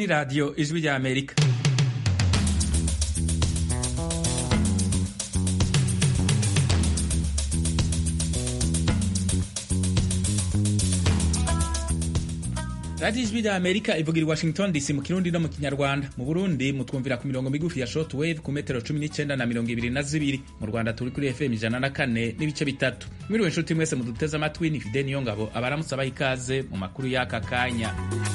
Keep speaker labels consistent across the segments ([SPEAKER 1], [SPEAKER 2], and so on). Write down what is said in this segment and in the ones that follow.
[SPEAKER 1] ni radiyo ijwi rya amerika radiyo ijwi rya amerika ivugira i washington dc mu kirundi no mu kinyarwanda mu burundi mutwumvira ku mirongo migufi ya short wave ku metero cumi n'icyenda na mirongo ibiri na zibiri mu rwanda turi kuri fm ijana na kane n'ibice bitatu mwiriwe inshuti mwese muduteze amatwi ni fide niyo ngabo abaramutse abaha ikaze mu makuru y'aka kanya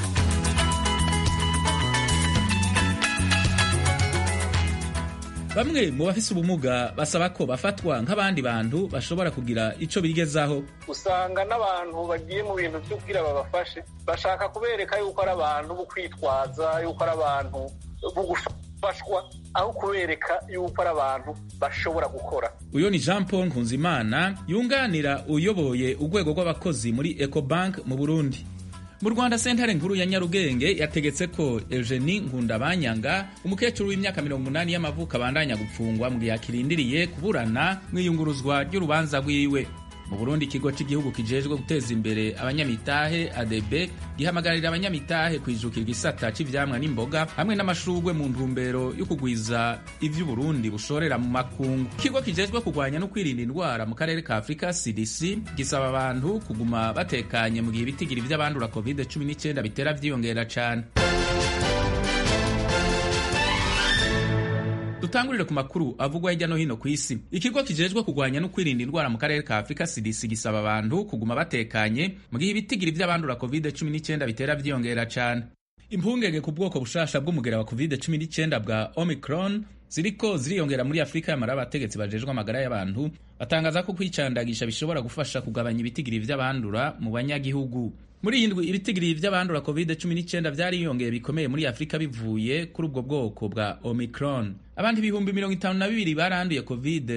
[SPEAKER 1] bamwe mu bafise ubumuga basaba ko bafatwa nk'abandi bantu bashobora kugira ico bigezaho
[SPEAKER 2] usanga n'abantu bagiye mu bintu vyo kugira babafashe bashaka kubereka yuko ari abantu bo kwitwaza yuko ari abantu bo gufashwa aho kubereka yuko ari abantu bashobora gukora
[SPEAKER 1] uyo ni jean paul nkunzimana yunganira uyoboye urwego rw'abakozi muri ecobank mu burundi mu rwanda sentare nkuru ya nyarugenge yategetse ko eugenie nkundabanyanga umukecuru w'imyaka mirongo umunani y'amavuko abandanya gupfungwa mu gihe akirindiriye kuburana mu iyunguruzwa ry'urubanza rwiwe mu burundi ikigo cy'igihugu kijejwe guteza imbere abanyamitahe adb gihamagarira abanyamitahe kwijukira igisata cy'ivyamwa n'imboga hamwe n'amashurwe mu ntumbero yo kugwiza ivy'uburundi bushorera mu makungu ikigo kijejwe kurwanya no kwirinda indwara mu karere ka afurika cdc gisaba abantu kuguma batekanye mu gihe ibitigiri vy'abandura covid 19 bitera vyiyongera cane dutangurire ku makuru avugwa hirya no hino ku isi ikigo kijejwe kurwanya no kwirinda indwara mu karere ka afurika cdc gisaba abantu kuguma batekanye mu gihe ibitigiri vy'abandura covid 19 bitera vyiyongera cane impungenge ku bwoko bushasha bw'umugera wa covid 19 bwa omicron ziriko ziriyongera muri afurika yamara abategetsi bajejwe amagara y'abantu batangaza ko kwicandagisha bishobora gufasha kugabanya ibitigiri vy'abandura mu banyagihugu muri iyi ndwi ibitigiri vy'abandura covid 19 vyariyongeye bikomeye muri afurika bivuye kuri ubwo bwoko bwa omicron abandi ibihumbi mirongo itanu na bibiri baranduye covid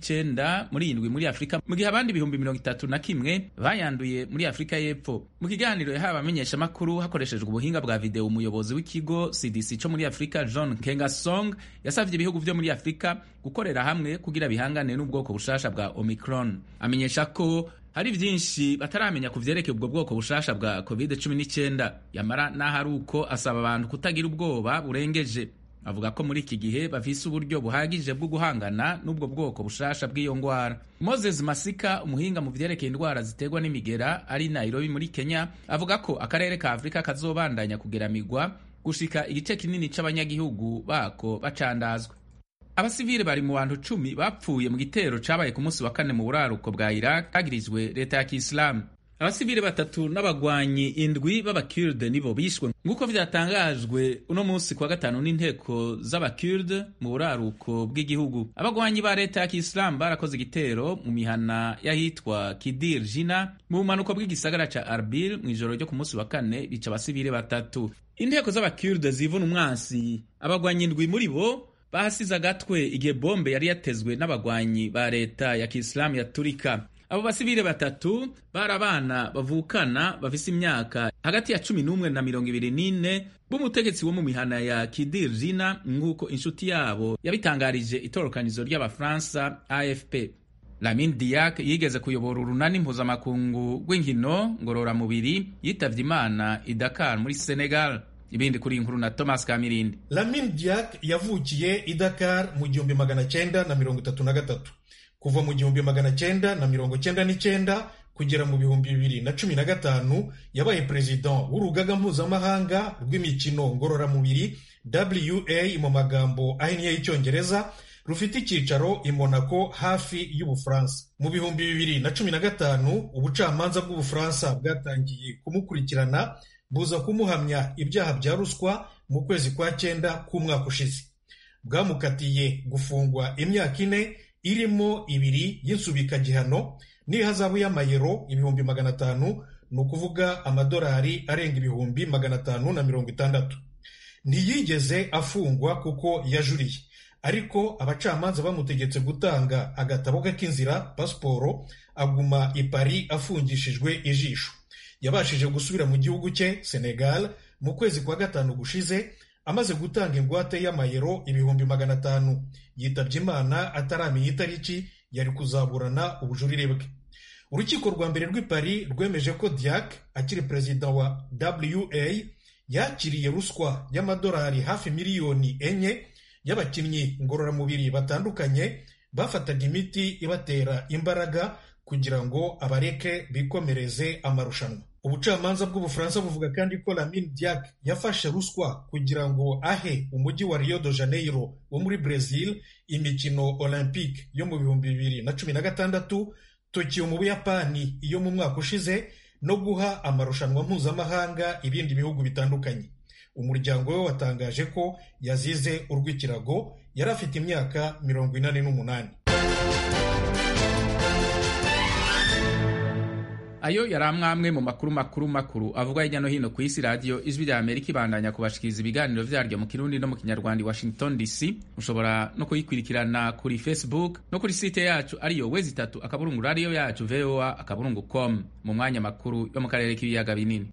[SPEAKER 1] 19 muri iyi ndwi muri afurika mu gihe abandi ibihumbi mirongo itatu na kimwe bayanduye muri afurika y'epfo mu kiganiro yahawe abamenyeshamakuru hakoreshejwe ubuhinga bwa videwo umuyobozi w'ikigo cdc co muri afurika john kengasong yasavye ibihugu vyo muri afurika gukorera hamwe kugira bihangane n'ubwoko bushasha bwa omicron amenyesha ko hari vyinshi bataramenya ku vyerekeye ubwo bwoko bushasha bwa covid 19 yamara naho ari uko asaba abantu kutagira ubwoba burengeje avuga ko muri iki gihe bafise uburyo buhagije bwo guhangana n'ubwo bwoko bushasha bw'iyo ngwara moses masika umuhinga mu vyerekeye indwara ziterwa n'imigera ari nairobi muri kenya avuga ko akarere ka afurika kazobandanya kugeramigwa gushika igice kinini c'abanyagihugu bako bacandazwa abasivile bari mu bantu cumi bapfuye mu gitero cabaye ku munsi wa kane mu buraruko bwa iraq hagirizwe leta ya kisilamu abasivile batatu n'abagwanyi indwi b'abakurde nibo bishwe nk'uko vyatangajwe uno munsi kuwa gatanu n'inteko z'abakurde mu buraruko bw'igihugu abagwanyi ba leta ya kisilamu barakoze igitero mu mihana y'ahitwa kidir jina mu bumanuko bw'igisagara ca arbil mw'ijoro ryo ku munsi wa kane bica abasivile batatu inteko z'abakurde zivuna umwansi abagwanyi indwi muri bo bahasize agatwe igihe bombe yari yatezwe n'abagwanyi ba leta ya kisilamu ya turika abo basivile batatu bari abana bavukana bafise imyaka hagati ya cumi n'umwe na mirongo ibiri n'ine b'umutegetsi wo mu mihana ya kidir jina nk'uko inshuti yabo yabitangarije itorokanizo ry'abafaransa afp lamin diak yigeze kuyobora urunani mpuzamakungu rw'inkino ngororamubiri yitavye imana i dakar muri senegal ibindi kuri inkuru na thomas kamirindi
[SPEAKER 3] lamin diak yavukiye i dakar mu gihumbi magana cyenda na mirongo itatu na gatatu kuva mu gihumbi magana cyenda na mirongo cyenda n'icyenda kugera mu bihumbi bibiri na cumi na gatanu yabaye perezida w'urugaga mpuzamahanga rw'imikino ngororamubiri wa mu magambo ahinnye y'icyongereza rufite icyicaro i monaco hafi y'ubufaransa mu bihumbi bibiri na cumi na gatanu ubucamanza bw'ubufaransa bwatangiye kumukurikirana buza kumuhamya ibyaha bya ruswa mu kwezi kwa cyenda k'umwaka ushize bwamukatiye gufungwa imyaka ine irimo ibiri y'insubikagihano n'ihazabu y'amayero ibihumbi magana atanu ni ukuvuga amadolari arenga ibihumbi magana atanu na mirongo itandatu ntiyigeze afungwa kuko yajuriye ariko abacamanza bamutegetse gutanga agatabo ke k'inzira pasiporo aguma i Paris afungishijwe ijisho yabashije gusubira mu gihugu cye senegal mu kwezi kwa gatanu gushize amaze gutanga ingwate y'amayero ibihumbi magana atanu yitabye imana ataramenya itariki yari kuzaburana ubujurire bwe urukiko rwa mbere rw'i Paris rwemeje ko diak akiri perezida wa wa yakiriye ruswa y'amadolari hafi miliyoni enye y'abakinnyi ngororamubiri batandukanye bafataga imiti ibatera imbaraga kugira ngo abareke bikomereze amarushanwa ubucamanza bw'ubufaransa buvuga kandi ko Lamine Diack yafashe ruswa kugira ngo ahe umujyi wa Rio de Janeiro wo muri Brazil imikino olympique yo mu bihumbi bibiri na cumi na gatandatu Tokyo mu Buyapani iyo mu mwaka ushize no guha amarushanwa mpuzamahanga ibindi bihugu bitandukanye umuryango we watangaje ko yazize urw'ikirago yari afite imyaka mirongo inani n'umunani
[SPEAKER 1] ayo yari amwe mu makuru makuru makuru avugwa hirya no hino ku isi radiyo ijwi rya amerika ibandanya kubashikiriza ibiganiro vyaryo mu kirundi no mu kinyarwanda i washington dc mushobora no kuyikurikirana kuri facebook no kuri site yacu ariyo wezi itatu akaburungu radiyo yacu voa akaburungu com mu mwanya makuru yo mu karere k'ibiyaga binini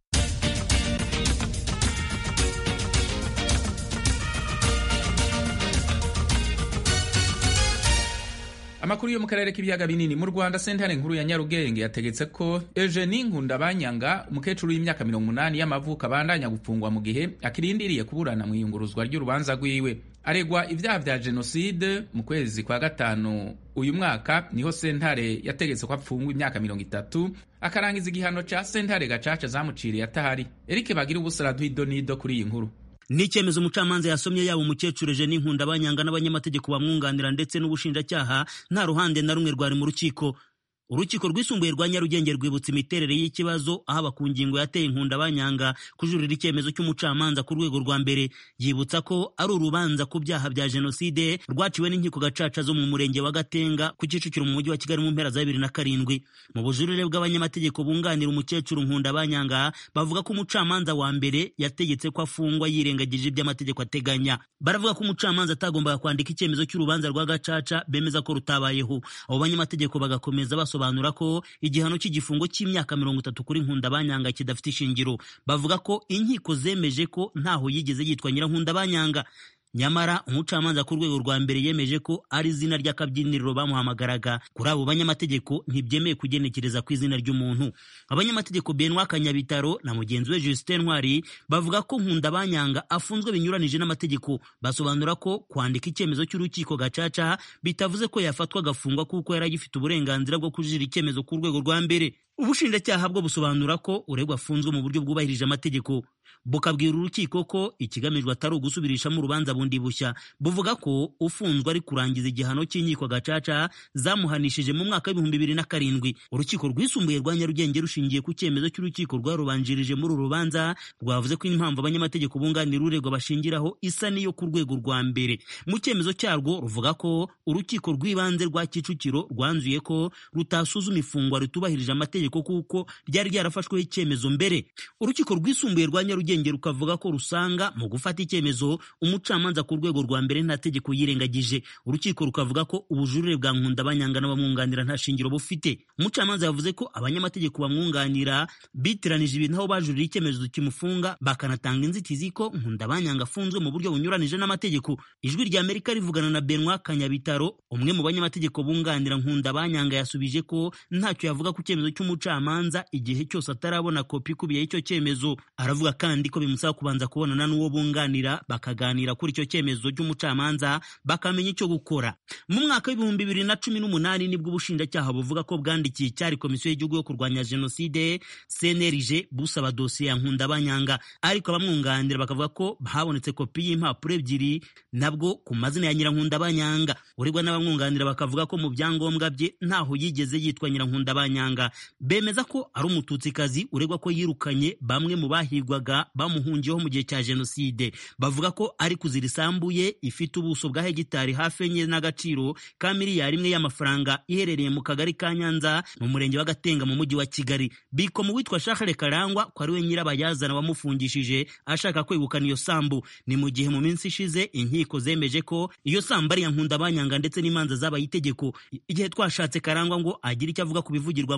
[SPEAKER 1] amakuru yo mu karere k'ibiyaga binini mu rwanda sentare nkuru ya nyarugenge yategetse ko eugenie nkundabanyanga umukecuru w'imyaka mirongo umunani y'amavuko abandanya gupfungwa mu gihe akirindiriye kuburana mu iyunguruzwa ry'urubanza rwiwe aregwa ibyaha vya jenoside mu kwezi kwa gatanu uyu mwaka niho sentare yategetse ko apfungwa imyaka mirongo itatu akarangiza igihano ca sentare gacaca zamuciriye atahari erike bagira ubusara duhidonido kuri iyi nkuru
[SPEAKER 4] ni icyemezo umucamanza yasomye yaba umukecuru Eugenie Nkundabanyanga n'abanyamategeko bamwunganira ndetse n'ubushinjacyaha nta ruhande na rumwe rwari mu rukiko urukiko rwisumbuye rwa nyarugenge rwibutsa imiterere y'ikibazo ahaba ku ngingo yateye inkundabanyanga kujurira icyemezo cy'umucamanza ku rwego rwa mbere yibutsa ko ari urubanza ku byaha bya jenoside rwaciwe n'inkiko gacaca zo mu murenge wa gatenga ku kicukiro mu mujyi wa kigali mu mpera za bibiri na karindwi mu bujurire bw'abanyamategeko bunganira umukecuru nkundabanyanga bavuga ko umucamanza wa mbere yategetse ko afungwa yirengagije ibyo amategeko ateganya baravuga ko umucamanza atagombaga kwandika icyemezo cy'urubanza rwa gacaca bemeza ko rutabayeho abo banyamategeko bagakomeza basobanura basobanura ko igihano cy'igifungo cy'imyaka mirongo itatu kuri nkundabanyanga kidafite ishingiro bavuga ko inkiko zemeje ko ntaho yigeze yitwa nyirankundabanyanga nyamara umucamanza ku rwego rwa mbere yemeje ko ari izina ry'akabyiniriro bamuhamagaraga kuri abo banyamategeko ntibyemeye kugenekereza ku izina ry'umuntu abanyamategeko benwa kanyabitaro na mugenzi we justin ntwari bavuga ko nkundabanyanga afunzwe binyuranije n'amategeko basobanura ko kwandika icyemezo cy'urukiko gacaca bitavuze ko yafatwa agafungwa kuko yari agifite uburenganzira bwo kujurira icyemezo ku rwego rwa mbere ubushinjacyaha bwo busobanura ko uregwa afunzwe mu buryo bwubahirije amategeko bukabwira urukiko ko ikigamijwe atari ugusubirishamo urubanza bundi bushya buvuga ko ufunzwe ari kurangiza igihano cy'inkiko gacaca zamuhanishije mu mwaka w'ibihumbi bibiri na karindwi urukiko rwisumbuye rwa nyarugenge rushingiye ku cyemezo cy'urukiko rwarubanjirije muri uru rubanza rwavuze ko impamvu abanyamategeko bunganira uregwa bashingiraho isa n'iyo ku rwego rwa mbere mu cyemezo cyarwo ruvuga ko urukiko rw'ibanze rwa kicukiro rwanzuye ko rutasuzuma ifungwa ritubahirije amategeko kuko ryari ryarafashweho icyemezo mbere urukiko rwisumbuye rwa nyarugenge rukavuga ko rusanga mu gufata icyemezo umucamanza ku rwego rwa mbere nta tegeko yirengagije urukiko rukavuga ko ubujurire bwa nkundabanyanga n'abamwunganira nta shingiro bufite umucamanza yavuze ko abanyamategeko bamwunganira bitiranije ibintu aho bajurira icyemezo kimufunga bakanatanga inzitizi ko nkundabanyanga afunzwe mu buryo bunyuranije n'amategeko ijwi rya amerika rivugana na benwa kanyabitaro umwe mu banyamategeko bunganira nkundabanyanga yasubije ko ntacyo yavuga ku cyemezo cy'umucamanza igihe cyose atarabona kopi ikubiye y'icyo cyemezo aravuga kandi ko bimusaba kubanza kubonana n'uwo bunganira bakaganira kuri icyo cyemezo cy'umucamanza bakamenya icyo gukora mu mwaka w'ibihumbi bibiri na cumi n'umunani nibwo ubushinjacyaha buvuga ko bwandikiye icyari komisiyo y'igihugu yo kurwanya jenoside cnlg busaba dosiye ya nkundabanyanga ariko abamwunganira bakavuga ko habonetse kopi y'impapuro ebyiri nabwo ku mazina ya nyirankundabanyanga uregwa n'abamwunganira bakavuga ko mu byangombwa bye ntaho yigeze yitwa nyirankundabanyanga bemeza ko ari umututsikazi uregwa ko yirukanye bamwe mu bahigwaga bamuhungiyeho mu gihe cya jenoside bavuga ko ari kuzira isambu ye ifite ubuso bwa hegitari hafi enye n'agaciro ka miliyari imwe y'amafaranga iherereye mu kagari ka nyanza mu murenge wa gatenga mu mujyi wa kigali biko mu witwa shakare karangwa ko ari we nyirabayazana wamufungishije ashaka kwegukana iyo sambu ni mu gihe mu minsi ishize inkiko zemeje ko iyo sambu ari iya nkundabanyanga ndetse n'imanza zabaye itegeko igihe twashatse karangwa ngo agire icyo avuga ku bivugirwa mu rukiko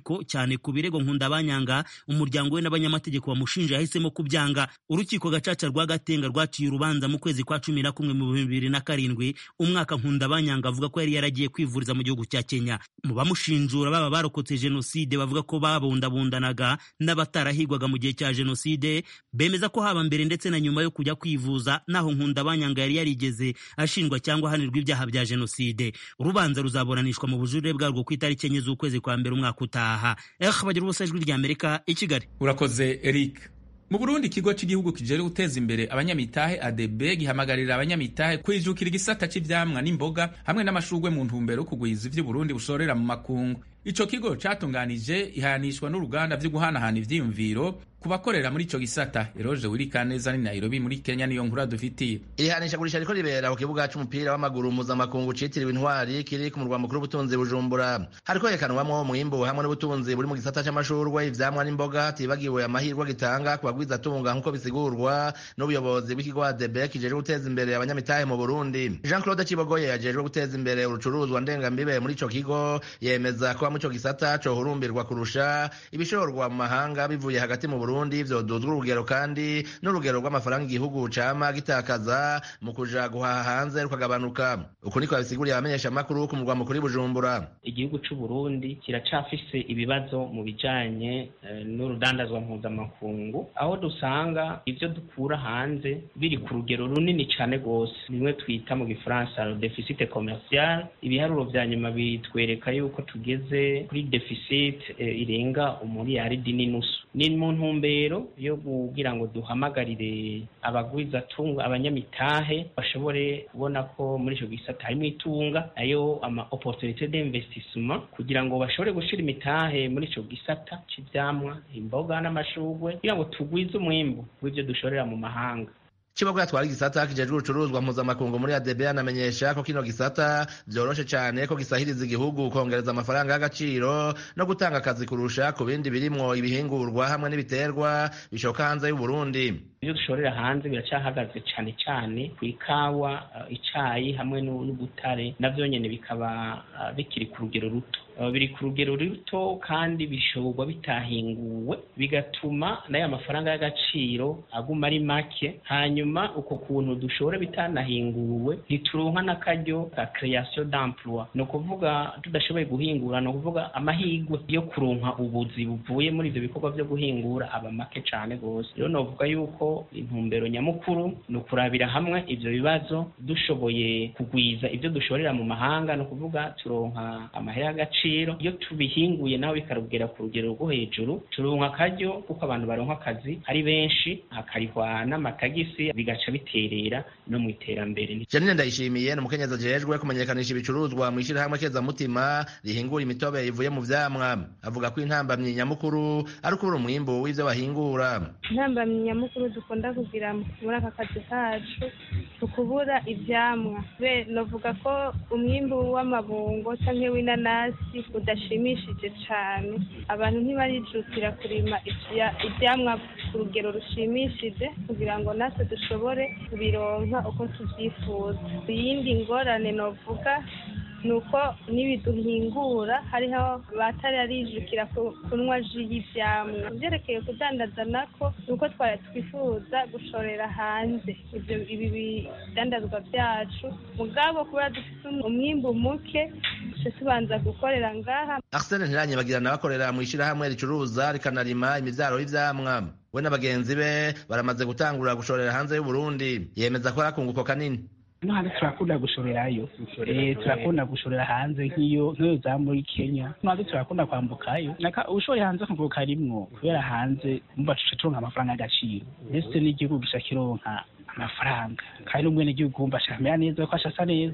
[SPEAKER 4] rukiko cyane ku birego nkundabanyanga umuryango we n'abanyamategeko bamushinja yahisemo kubyanga urukiko gacaca rwa gatenga rwaciye urubanza mu kwezi kwa cumi na kumwe mu bihumbi bibiri na karindwi umwaka nkundabanyanga avuga ko yari yaragiye kwivuriza mu gihugu cya kenya mu bamushinjura baba barokotse jenoside bavuga ko babundabundanaga n'abatarahigwaga mu gihe cya jenoside bemeza ko haba mbere ndetse na nyuma yo kujya kwivuza naho nkundabanyanga yari yarigeze ashinjwa cyangwa ahanirwa ibyaha bya jenoside urubanza ruzaburanishwa mu bujurire bwarwo ku itariki enye z'ukwezi kwa mbere umwaka utaha eh bagira ubusa ijwi rya amerika i kigali
[SPEAKER 1] urakoze eric mu burundi ikigo cy'igihugu kijejwe guteza imbere abanyamitahe adb gihamagarira abanyamitahe kwijukira igisata cy'ivyamwa n'imboga hamwe n'amashurwe mu ntumbero yo kugwiza ivyo uburundi bushorera mu makungu ico kigo catunganije ihanishwa n'uruganda vyo guhanahana ivyiyumviro ku bakorera muri ico gisata eroje wirikaneza ni nairobi muri kenya niyo nkuru dufitiye
[SPEAKER 5] iri hanishagurisha riko ribera ku kibuga c'umupira w'amaguru mpuzamakungu citiriwe intwari kiri ku murwa mukuru w'ubutunzi bujumbura hariko herekanwamwo umwimbu hamwe n'ubutunzi buri mu gisata c'amashurwe ivyamwa n'imboga tibagiwe amahirwe gitanga ku bagwizatunga nk'uko bisigurwa n'ubuyobozi bw'ikigo adb kijejwe guteza imbere abanyamitahe mu burundi jean claude cibogoye yajejwe guteza imbere urucuruzwa ndengambibe muri ico kigo yemeza ko mu ico gisata cohurumbirwa kurusha ibishorwa mu mahanga bivuye hagati mu Burundi vyoduzwa urugero kandi n'urugero rw'amafaranga igihugu cama gitakaza mu kuja guhaha hanze rukagabanuka uku niko yabisiguriye abamenyesha makuru ku murwa mukuru Bujumbura
[SPEAKER 6] igihugu c'u Burundi kiracafise ibibazo mu bijanye uh, n'urudandazwa mpuzamakungu aho dusanga ivyo dukura hanze biri ku rugero runini cane gose nimwe twita mu gifaransa deficit commercial ibiharuro vya nyuma bitwereka yuko tugeze kuri deficit eh, irenga umuriyaridi n'inusu ni mu ntumbero yo kugira ngo duhamagarire abagwizatunga abanyamitahe bashobore kubona ko muri ico gisata harimo itunga ayo ama opportunité d'investissement kugira ngo bashobore gushira imitahe muri ico gisata c'ivyamwa imboga n'amashurwe kugira ngo tugwize umwimbu w'ivyo dushorera mu mahanga
[SPEAKER 5] Chibogo yatwara igisata kijejwe urucuruzwa mpuzamakungu muri ADB anamenyesha ko kino gisata vyoroshe cane ko gisahiriza igihugu kongereza amafaranga y'agaciro no gutanga akazi kurusha ku bindi birimwo ibihingurwa hamwe n'ibiterwa bishoka hanze y'u Burundi
[SPEAKER 6] ibyo dushorera hanze biracahagaze cane cane ku ikawa uh, icayi hamwe n'ubutare navyo nyene bikaba uh, bikiri ku rugero ruto uh, biri ku rugero ruto kandi bishorwa bitahinguwe bigatuma n'aya mafaranga y'agaciro aguma ari make hanyuma uko kuntu dushora bitanahinguwe ntituronka n'akaryo ka création d'emploi ni ukuvuga tudashoboye guhingura ni ukuvuga amahirwe yo kuronka ubuzi buvuye muri ivyo bikorwa vyo guhingura aba make cane gose rero novuga yuko intumbero nyamukuru ni ukurabira hamwe ivyo bibazo dushoboye kugwiza ivyo dushorera mu mahanga ni ukuvuga turonka amahera y'agaciro iyo tubihinguye naho bikarugera ku rugero rwo hejuru turonka akaryo kuko abantu baronka akazi ari benshi hakarihwa n'amatagisi bigaca biterera no mu iterambere
[SPEAKER 5] Janine Ndayishimiye ni umukenyezi ajejwe kumenyekanisha ibicuruzwa mu ishirahamwe kezamutima rihingura imitobe ivuye mu vyamwa avuga ko intambamyi nyamukuru ari ukubura umwimbu w'ivyo bahingura
[SPEAKER 7] intambamyi nyamukuru dukunda kugira muri aka kazi kacu tukubura ivyamwa be novuga ko umwimbu w'amabungo canke w'inanasi udashimishije cane abantu ntibarijukira kurima ivyamwa ku rugero rushimishije kugira ngo natwe dushobore kubironka uko tuvyifuza iyindi ngorane novuga ni uko n'ibiduhingura hariho batari arijukira kunywa ji y'ivyamwa vyerekeye kudandaza nako ni uko twari twifuza gushorera hanze ivyo ibi bidandazwa vyacu mugabo kubera dufite umwimbu muke duce tubanza gukorera ngaha
[SPEAKER 5] Arsene Ntiranyibagirana bakorera mu ishirahamwe ricuruza rikanarima imivyaro y'ivyamwa we na bagenzi be baramaze gutangura gushorera hanze y'u Burundi yemeza ko yakunguko kanini
[SPEAKER 8] no hanze turakunda gushorerayo eh turakunda gushorera hanze nk'iyo nk'iyo za muri Kenya no hanze turakunda kwambukayo naka ushoye hanze kunguka rimwo kubera hanze mba turonka amafaranga y'agaciro ndetse n'igihugu gisha kironka amafaranga kandi n'umwene gihugu wumva ashamera neza ko ashasa neza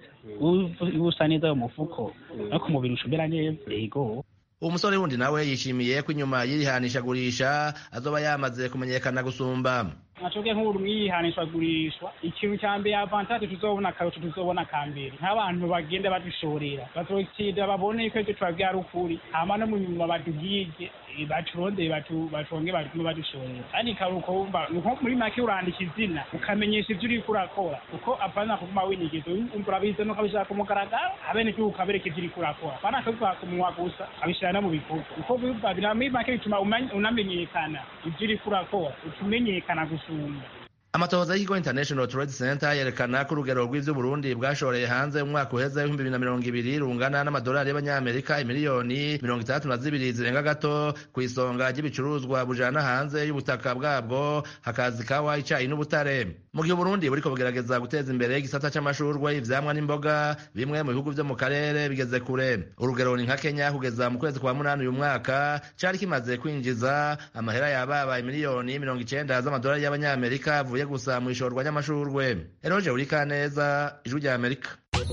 [SPEAKER 8] usa neza mu mufuko no ku mubiri ushobera neza yego
[SPEAKER 5] umusore wundi nawe yishimiye ko inyuma y'irihanishagurisha azoba yamaze kumenyekana gusumba
[SPEAKER 8] nacobwe nk'ubu mwiyihanishwa gurishwa ikintu cya mbere avantage tuzobona akarusho tuzobona ka mbere nk'abantu bagenda badushorera bazokida babone yuko ibyo tubabwira ari ukuri hama no mu nyuma badugige baturondeye batonge batume badushorera kandi karuko wumva nko muri make urandika izina ukamenyesha ibyo uriko urakora kuko apana kuguma winigeza urabizi no kabishaka ku mugaragaro abenegihugu kabereka ibyo uriko urakora apana akabivuga ku munwa gusa abishira no mu bikorwa kuko biba muri make bituma unamenyekana ibyo uriko urakora utumenyekana gusumba
[SPEAKER 5] amatohoza y'ikigo international trade center yerekana ko urugero rw'ivyo burundi bwashoreye hanze umwaka uheze w'ibihumbi bibiri na mirongo ibiri rungana n'amadolari y'abanyamerika imiliyoni mirongo itandatu na zibiri zirenga gato ku isonga ry'ibicuruzwa bujana hanze y'ubutaka bwabwo hakaza ikawa icayi n'ubutare mu gihe uburundi buriko bugerageza guteza imbere igisata c'amashurwe ivyamwa n'imboga bimwe mu bihugu vyo mu karere bigeze kure urugero ni nka kenya kugeza mu kwezi kwa munani uyu mwaka cari kimaze kwinjiza amahera yababa imiliyoni mirongo icenda z'amadolari y'abanyamerika avuye gusa mu ishorwa ry'amashurwe eroje urika neza ijwi rya amerika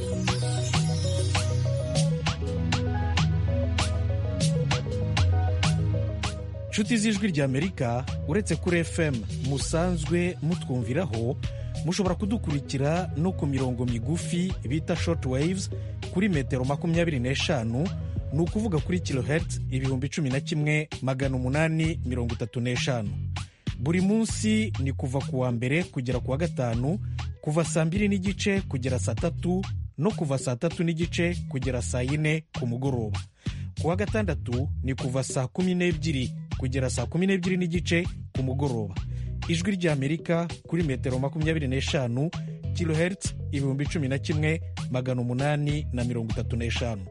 [SPEAKER 3] nshuti z'ijwi rya amerika uretse kuri fm musanzwe mutwumviraho mushobora kudukurikira no ku mirongo migufi bita short waves kuri metero makumyabiri n'eshanu ni ukuvuga kuri kilohertz ibihumbi cumi na kimwe magana umunani mirongo itatu n'eshanu buri munsi ni kuva ku wa mbere kugera ku wa gatanu kuva saa mbiri n'igice kugera saa tatu no kuva saa tatu n'igice kugera saa yine ku mugoroba ku wa gatandatu ni kuva saa kumi n'ebyiri kugera saa kumi n'ebyiri n'igice ku mugoroba ijwi ry'amerika kuri metero makumyabiri n'eshanu kilohertz ibihumbi cumi na kimwe magana umunani na mirongo itatu n'eshanu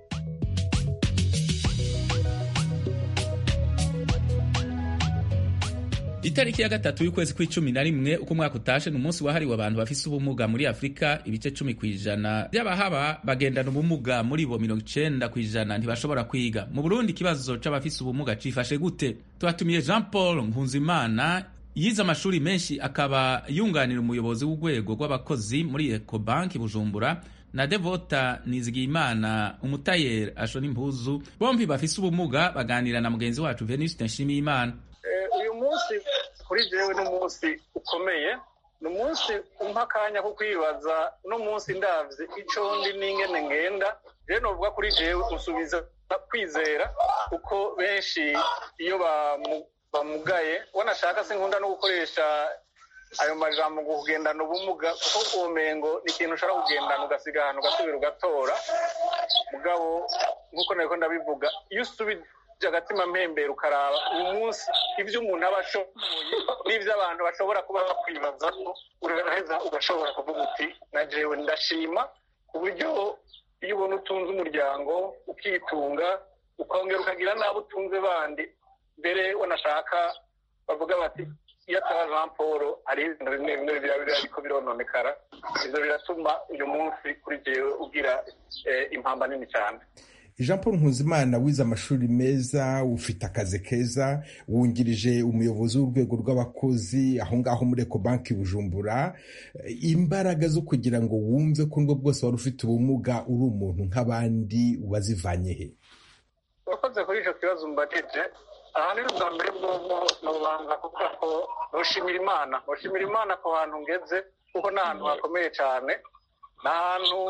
[SPEAKER 1] itariki ya gatatu y'ukwezi kw'icumi na rimwe uko umwaka utashe ni umunsi wahariwe abantu bafise ubumuga muri afurika ibice cumi ku ijana by'abahaba bagendana ubumuga muri bo mirongo icenda ku ijana ntibashobora kwiga mu burundi ikibazo c'abafise ubumuga cifashe gute tubatumiye jean paul nkunzimana yize amashuri menshi akaba yunganira umuyobozi w'urwego rw'abakozi muri ecobanki bujumbura na devota nizigiyimana umutayeri ashona impuzu bombi bafise ubumuga baganira na mugenzi wacu venuste nshimiyimana
[SPEAKER 2] uyu munsi kuri jewe ni umunsi ukomeye ni umunsi umpa akanya ko kwibaza uno munsi ndavye ico ndi n'ingene ngenda rero novuga kuri jewe usubiza kwizera kuko benshi iyo bamugaye wanashaka sinkunda no gukoresha ayo majambo ngo kugendana ubumuga kuko uwomengo ni ikintu ushobora kugendana ugasiga ahantu ugasubira ugatora mugabo nk'uko nariko ndabivuga iyo usubije agatima mpembera ukaraba uyu munsi ibyo umuntu aba ashoboye n'ibyo abantu bashobora kuba bakwibazaho uraheza ugashobora kuvuga uti na jewe ndashima ku buryo iyo ubona utunze umuryango ukitunga ukongera ukagira n'abo utunze bandi mbere wanashaka bavuga bati iyo ataba jean paul hari ibintu bimwe bimwe biba ariko birononekara ibyo biratuma uyu munsi kuri jewe ugira impamba nini cyane
[SPEAKER 9] jean paul nkuzimana wize amashuri meza ufite akazi keza wungirije umuyobozi w'urwego rw'abakozi aho ngaho muri ecobanki bujumbura imbaraga zo kugira ngo wumve ko nubwo bwose wari ufite ubumuga uri umuntu nk'abandi wazivanye he
[SPEAKER 2] urakoze kuri icyo kibazo mbajije aha ni ubwa mbere bw'ubwo nubanza kuvuga ko nushimira imana nushimira imana ku hantu ngeze kuko ni ahantu hakomeye cyane ni ahantu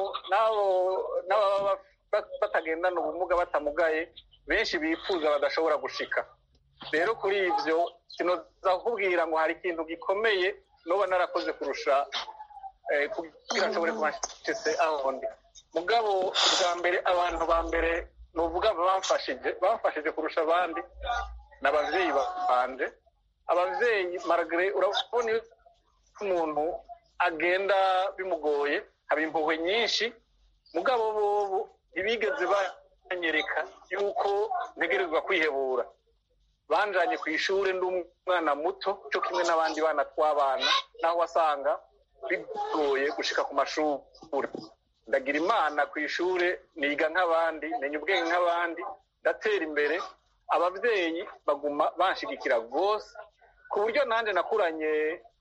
[SPEAKER 2] n'ababa batagendana ubumuga batamugaye benshi bifuza badashobora gushika rero kuri ibyo kinoza kukubwira ngo hari ikintu gikomeye nuba narakoze kurusha kugira nshobore kuba nshitse aho ndi mugabo bwa mbere abantu ba mbere nuvuga bamfashije bamfashije kurusha abandi ni ababyeyi banje ababyeyi maragare urabona iyo umuntu agenda bimugoye haba impuhwe nyinshi mugabo bobo ntibigeze banyereka yuko ntegerezwa kwihebura banjanye ku ishuri ndi umwana muto cyo kimwe n'abandi bana tw'abana naho wasanga bigoye gushika ku mashuri ndagira imana ku ishuri niga nk'abandi menya ubwenge nk'abandi ndatera imbere ababyeyi baguma banshigikira rwose ku buryo nanjye nakuranye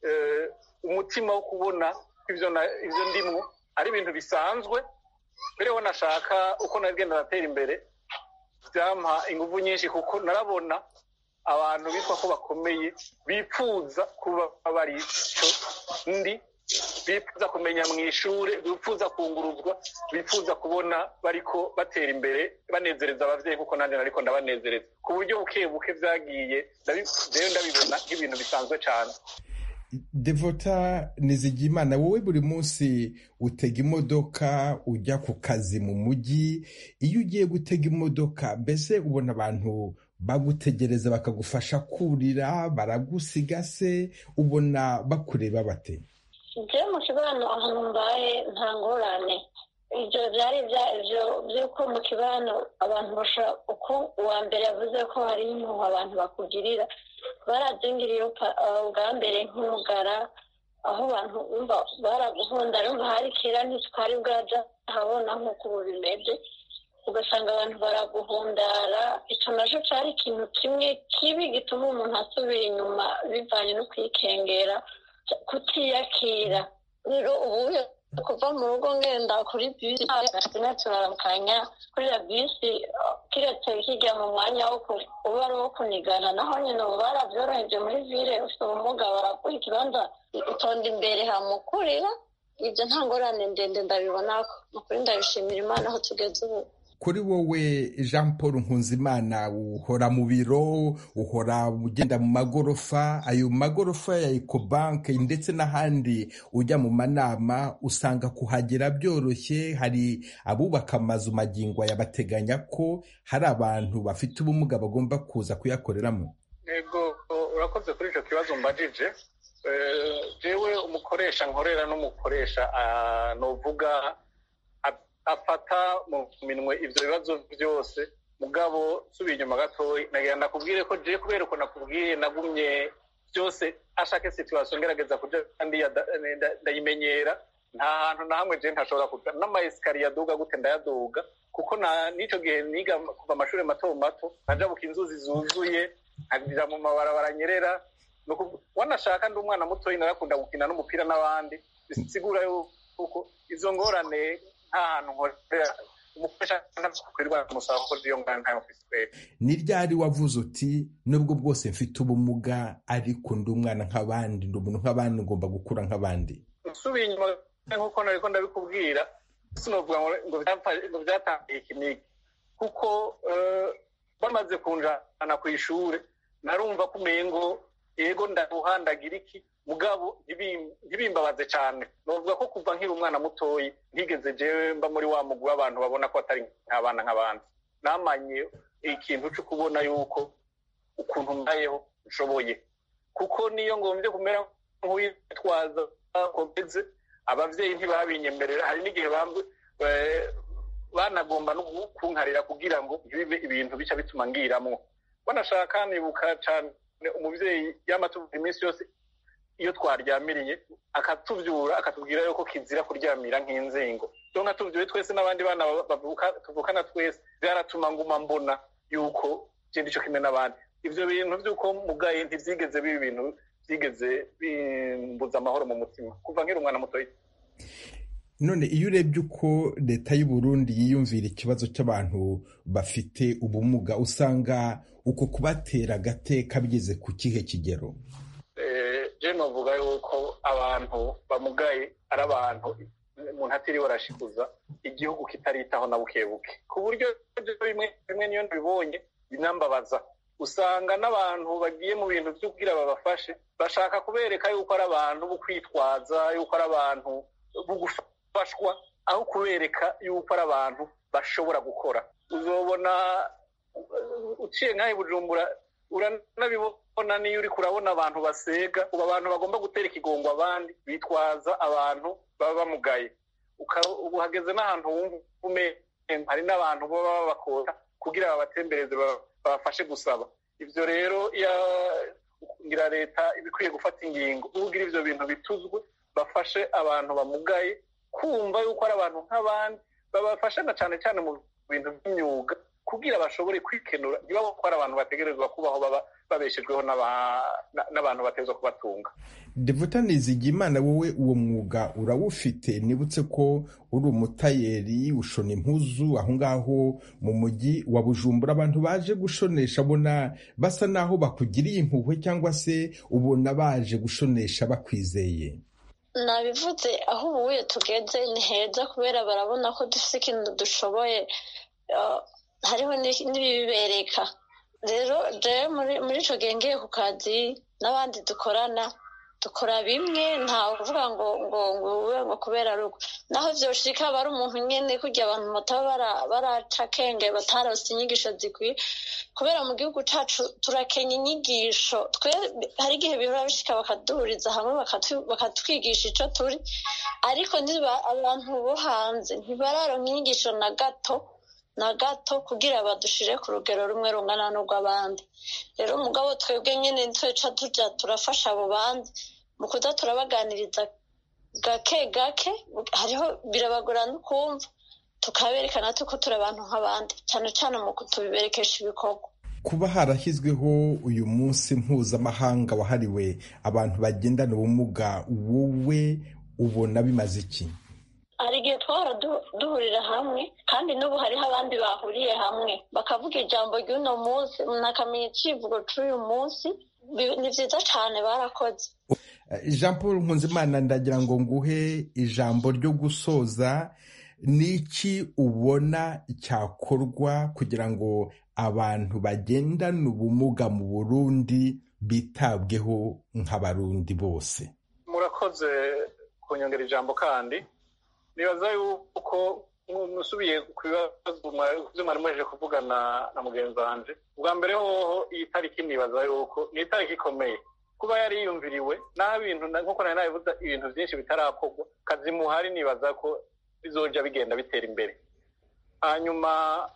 [SPEAKER 2] umutima wo kubona ibyo ndimwo ari ibintu bisanzwe mbere ho nashaka uko nagenda natera imbere byampa ingufu nyinshi kuko narabona abantu bitwa ko bakomeye bipfuza kuba bari cyo ndi bifuza kumenya mu ishuri bifuza kunguruzwa bifuza kubona bariko batera imbere banezereza abavyeyi kuko nanjye nariko ndabanezereza ku buryo buke buke vyagiye rero ndabibona nk'ibintu bisanzwe cane
[SPEAKER 9] devota nizigimana wowe buri munsi utega imodoka ujya ku kazi mu mujyi iyo ugiye gutega imodoka mbese ubona abantu bagutegereza bakagufasha kurira baragusiga se ubona bakureba bate
[SPEAKER 10] njye mu kibano ahantu mbaye nta ngorane ibyo byari ibyo by'uko mu kibano abantu bashobora uko uwa mbere yavuze ko hari impuhwe abantu bakugirira barabyingiriye ubwa mbere nk'umugara aho abantu bumva baraguhunda rumva hari kera ntitwari bwaja habona nk'uko ubu bimeze ugasanga abantu baraguhundara icyo nacyo cyari ikintu kimwe kibi gituma umuntu asubira inyuma bivanye no kwikengera kutiyakira rero ubu kuva mu rugo ngenda kuri bisi gatine turaramukanya kuri ya bisi kiretse kijya mu mwanya wo uba ari uwo kunigana naho nyine ubu barabyoroheje muri vile ufite ubumuga baraguha ikibanza utonda imbere hamukurira ibyo nta ngorane ndende ndabibona ukuri ndabishimira imana aho tugeze ubu
[SPEAKER 9] kuri wowe jean paul nkunzimana uhora mu biro uhora ugenda mu magorofa ayo magorofa ya ecobank ndetse n'ahandi ujya mu manama usanga kuhagera byoroshye hari abubaka amazu magingo yabateganya ko hari abantu bafite ubumuga bagomba kuza kuyakoreramo
[SPEAKER 2] yego urakoze kuri icyo kibazo mbajije jewe umukoresha nkorera n'umukoresha nuvuga afata mu minwe ibyo bibazo byose mugabo subiye inyuma gatoya nagira nakubwire ko je kubera uko nakubwiye nagumye byose ashake situation ngerageza kuja kandi ndayimenyera nta hantu na hamwe je ntashobora kuja n'amayesikariye aduga gute ndayaduga kuko n'ico gihe niga kuva amashuri mato mato najabuka inzuzi zuzuye nkajira mu mabarabara nyerera wanashaka ndi umwana mutoyi narakunda gukina n'umupira n'abandi bisigura yuko izo ngorane nta hantu nkorera umukoresha ntakwirwa umusaba kuko iyo ngana ntayo mfise
[SPEAKER 9] ni ryari wavuze uti nubwo bwose mfite ubumuga ariko ndi umwana nk'abandi ndi umuntu nk'abandi ngomba gukura nk'abandi
[SPEAKER 2] usubiye inyuma nk'uko nariko ndabikubwira sinovuga ngo byatangiye iki n'iki kuko bamaze kunjana ku ishuri narumva ko umengo yego ndaruhandagira iki mugabo ntibimbabaze cyane novuga ko kuva nkiri umwana mutoyi ntigeze jewe mba muri wa mugwi w'abantu babona ko atari nk'abana nk'abandi namanye ikintu cyo kubona yuko ukuntu mbayeho nshoboye kuko niyo ngombye kumera nk'uwitwaza komeze abavyeyi ntibabinyemerera hari n'igihe banagomba no kunkarira kugira ngo ntibibe ibintu bica bituma ngiramwo banashaka nibuka cyane umuvyeyi yamatuvuga iminsi yose iyo twaryamiriye akatuvyura akatubwira yuko kizira kuryamira nk'inzingo rero nkatuvyure twese n'abandi bana tuvukana twese byaratuma nguma mbona yuko je ndico kimwe n'abandi ivyo bintu vy'uko mugaye ntivyigeze biba ibintu vyigeze bimbuza amahoro mu mutima kuva nkiri umwana mutoyi
[SPEAKER 9] none iyo urebye uko leta y'u Burundi yiyumvira ikibazo cy'abantu bafite ubumuga usanga uko kubatera agateka bigeze ku kihe kigero
[SPEAKER 2] je novuga yuko abantu bamugaye ari abantu umuntu atiriwe arashikuza igihugu kitaritaho na buke buke ku buryo bimwe bimwe niyo mbibonye binambabaza usanga n'abantu bagiye mu bintu byo kugira babafashe bashaka kubereka yuko ari abantu bo kwitwaza yuko ari abantu bo gufashwa aho kubereka yuko ari abantu bashobora gukora uzobona uciye nk'aho bujumbura uranabibona niyo uri kurabona abantu basega ubu abantu bagomba gutera ikigongo abandi bitwaza abantu baba bamugaye ubu hageze n'ahantu wumva umenya hari n'abantu baba babakora kugira babatembereze babafashe gusaba ibyo rero ngira leta ibikwiye gufata ingingo kugira ibyo bintu bituzwe bafashe abantu bamugaye kumva yuko ari abantu nk'abandi babafasha na cyane cyane mu bintu by'imyuga kugira bashobore kwikenura ntibabo ko ari abantu bategerezwa kubaho baba babeshejweho n'abantu batezwa kubatunga
[SPEAKER 9] devuta nizigimana wowe uwo mwuga urawufite nibutse ko uri umutayeri ushona impuzu aho ngaho mu mujyi wa bujumbura abantu baje gushonesha abona basa naho bakugiriye impuhwe cyangwa se ubona baje gushonesha bakwizeye
[SPEAKER 10] nabivuze aho ubuye tugeze ni heza kubera barabona ko dufite ikintu dushoboye hariho n'ibibereka rero muri icyo gihe ngiye ku kazi n'abandi dukorana dukora bimwe ntawe uvuga ngo ngo ngo ube ngo kubera rugo naho byoshika aba ari umuntu nyine kugira abantu bataba baraca akenge batarose inyigisho zikwiye kubera mu gihugu cyacu turakenya inyigisho twe hari igihe bihora bishika bakaduhuriza hamwe bakatwigisha icyo turi ariko abantu bo hanze ntibararonka inyigisho na gato na gato kugira badushire ku rugero rumwe rungana n'urw'abandi rero umugabo twebwe nyine tweca tujya turafasha abo bandi mu kuza turabaganiriza gake gake hariho birabagora no kumva tukaberekana ko turi abantu nk'abandi cyane cyane mu kutubiberekesha ibikorwa
[SPEAKER 9] kuba harashyizweho uyu munsi mpuzamahanga wahariwe abantu bagendana ubumuga wowe ubona bimaze iki
[SPEAKER 10] hari igihe twahora duhurira hamwe kandi n'ubu hariho abandi bahuriye hamwe bakavuga ijambo ry'uno munsi umuntu akamenya icyivugo cy'uyu munsi ni byiza cyane barakoze
[SPEAKER 9] jean paul nkunzimana ndagira ngo nguhe ijambo ryo gusoza n'iki ubona cyakorwa kugira ngo abantu bagendana ubumuga mu burundi bitabweho nk'abarundi bose
[SPEAKER 2] murakoze kunyongera ijambo kandi nibaza yuko musubiye ku bibazo mwari muheje kuvugana na mugenzi wanjye ubwa mbere hoho iyi tariki nibaza yuko ni itariki ikomeye kuba yari yiyumviriwe naho ibintu nk'uko nari nabivuze ibintu byinshi bitarakorwa kazi muhari nibaza ko bizoja bigenda bitera imbere hanyuma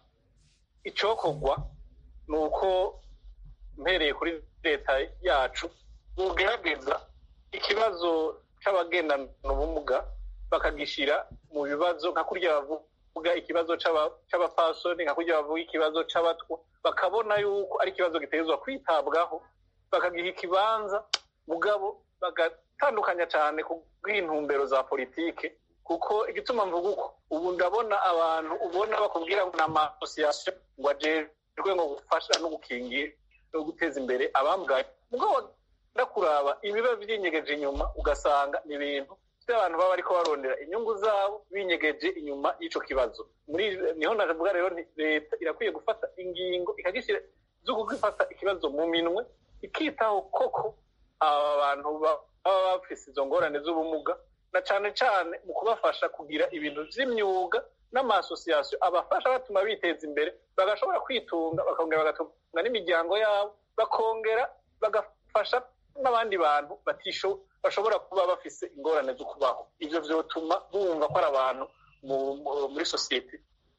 [SPEAKER 2] icyokorwa ni uko mpereye kuri leta yacu bugerageza ikibazo cy'abagendana ubumuga bakagishyira mu bibazo nka kurya bavuga ikibazo cy'abapasoni nka kurya bavuga ikibazo cy'abatwa bakabona yuko ari ikibazo gitezwa kwitabwaho bakagiha ikibanza mugabo bagatandukanya cyane ku bw'intumbero za politike kuko igituma mvuga uko ubu ndabona abantu ubona bakubwira ngo ni amasosiyasiyo ngo ajejwe ngo gufasha no gukingira no guteza imbere abamugaye mugabo kuraba ibiba byinyegeje inyuma ugasanga ni ibintu abantu baba bariko barondera inyungu zabo binyegeje inyuma y'icyo kibazo muri niho navuga rero leta irakwiye gufata ingingo ikagishyira zo gufata ikibazo mu minwe ikitaho koko aba bantu baba bafise izo ngorane z'ubumuga na cyane cyane mu kubafasha kugira ibintu by'imyuga n'amasosiyasiyo abafasha batuma biteza imbere bagashobora kwitunga bakongera bagatunga n'imiryango yabo bakongera bagafasha n'abandi bantu batisho bashobora kuba bafise ingorane zo kubaho ibyo byotuma bumva ko ari abantu muri sosiyete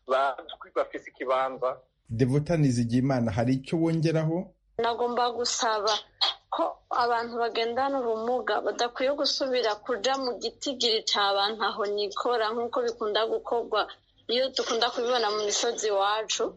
[SPEAKER 2] bafise ikibanza
[SPEAKER 9] devota nizigimana hari icyo wongeraho
[SPEAKER 10] nagomba gusaba ko abantu bagendana ubumuga badakwiye gusubira kuja mu gitigiri cy'abantu aho nikora nk'uko bikunda gukorwa iyo dukunda kubibona mu misozi iwacu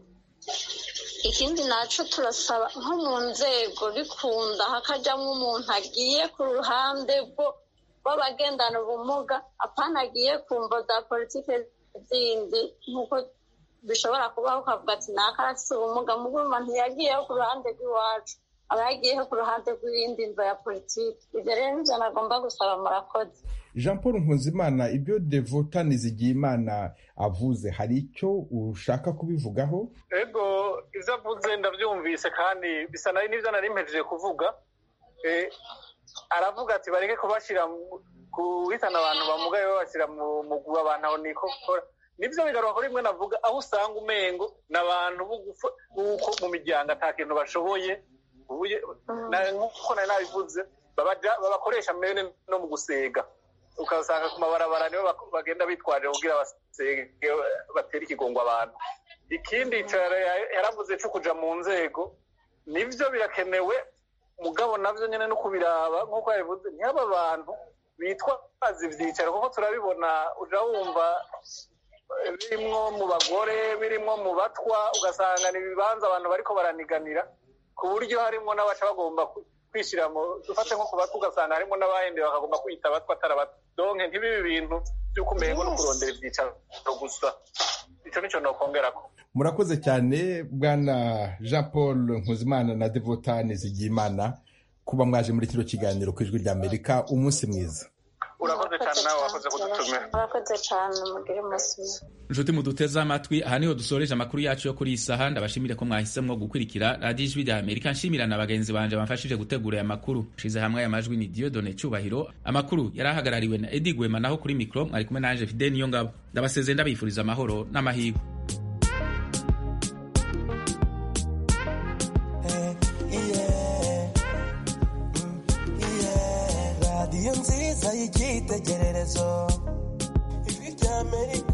[SPEAKER 10] ikindi naco turasaba nko mu nzego bikunda hakajamwo umuntu agiye ku ruhande rw'abagendana ubumuga apana agiye ku mvo za politike zindi nk'uko bishobora kubaho ukavuga ati naka arafise ubumuga muguma ntiyagiyeho ku ruhande rw'iwacu aba yagiyeho ku ruhande rw'iyindi mvo ya politiki ibyo rero nivyo nagomba gusaba murakoze
[SPEAKER 9] jean paul nkunzimana ibyo devota nizigiyimana avuze hari icyo ushaka kubivugaho
[SPEAKER 2] ego ibyo avuze ndabyumvise kandi bisa nari n'ibyo nari mpejeje kuvuga aravuga ati bareke kubashyira guhitana abantu bamugaye babashyira mu mugwi abantu aho nikokora nibyo bigaruka kuri rimwe navuga aho usanga umengo ni abantu b'uko mu miryango ata kintu bashoboye nk'uko nari nabivuze babakoresha mbere no mu gusega ukasanga ku mabarabara nibo bagenda bitwaje kugira basege batere ikigongo abantu ikindi yaravuze cyo kuja mu nzego nibyo birakenewe mugabo nabyo nyine no kubiraba nk'uko yabivuze ntihaba abantu bitwaza ibyicaro kuko turabibona uja wumva birimwo mu bagore birimwo mu batwa ugasanga ni ibibanza abantu bariko baraniganira ku buryo harimwo n'abaca bagomba kwishyira mu dufate nko ku batwa ugasanga harimo n'abahende bakagomba kwita abatwa atari abatwa donke ntibibe ibintu by'uko umengo no kurondera ibyicaro gusa ico nico nokongerako
[SPEAKER 9] murakoze cyane bwana jean paul nkuzimana na devotani zigiyimana kuba mwaje muri kino kiganiro ku ijwi ry'amerika umunsi mwiza
[SPEAKER 2] urakoze cyane nawe wakoze kudutumira
[SPEAKER 10] urakoze cyane mugire umunsi mwiza
[SPEAKER 1] nshuti muduteze amatwi aha niho dusoreje amakuru yacu yo kuri iyi saha ndabashimire ko mwahisemwo gukurikira radiyo ijwi rya amerika nshimira na bagenzi banje bamfashije gutegura aya makuru nshize hamwe aya majwi ni diyodone cyubahiro amakuru yari ahagarariwe na edi gwema naho kuri mikoro mwari kumwe nanje fide niyo ngabo ndabasezeye ndabifuriza amahoro n'amahirwe
[SPEAKER 11] radiyo nziza y'icyitegererezo ijwi rya amerika